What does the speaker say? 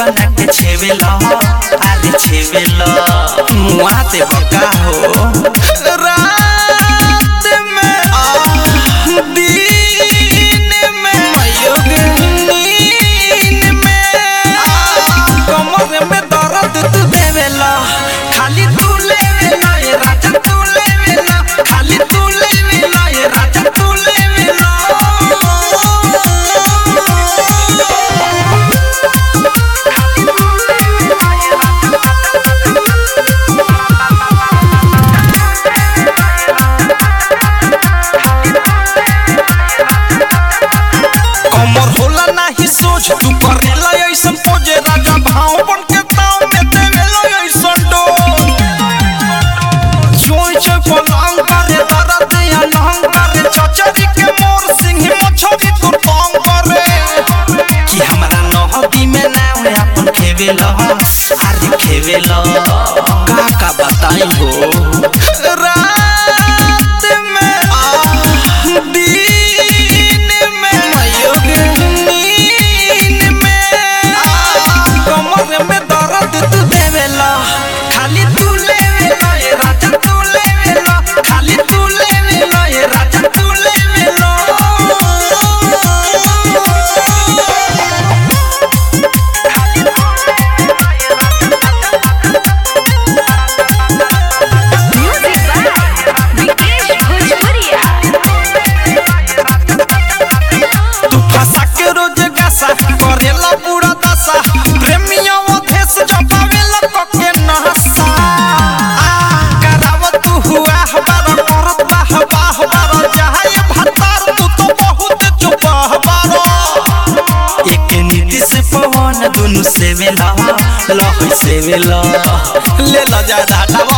बना के छेवेला अरे छेवेला मुआ ते बका हो रात में आ दिन में आयो गे नींद में आ कमर में दर्द तू देवेला खाली तू लेवेला ये राजा तू लेवेला खाली तू लेवेला ये राजा तू लेवेला कमर होला नाही सोच तू करेला ऐसन पोजे राजा भाव बन के ताव में देवेला ऐसन डो चोय चोय पलंग करे दर्द या नहंग करे चचरी के मोर सिंह मछरी तू तंग करे कि हमरा नहबी में नाम अपन खेवेला अरे खेवेला का का बताई हो रात में आ दिन में आयो गे नींद में आ कमर में दर्द तू देवेला खाली तू लेवेला ये राजा तू लेवेला खाली तू लेवेला ये राजा तू लेवेला Music by Vikesh Bhojpuria. तू फंसा के रोज गासा करेला पूरा दशा प्रेमिया वो देश जपावेला कके नहसा आ कराव तू हुआ हमारा करत बाह बाह बारो जहाए भतार तू तो बहुत चुप बारो एक नीति से पवन दुनु सेवेला लह सेवेला ले ला जा डाटा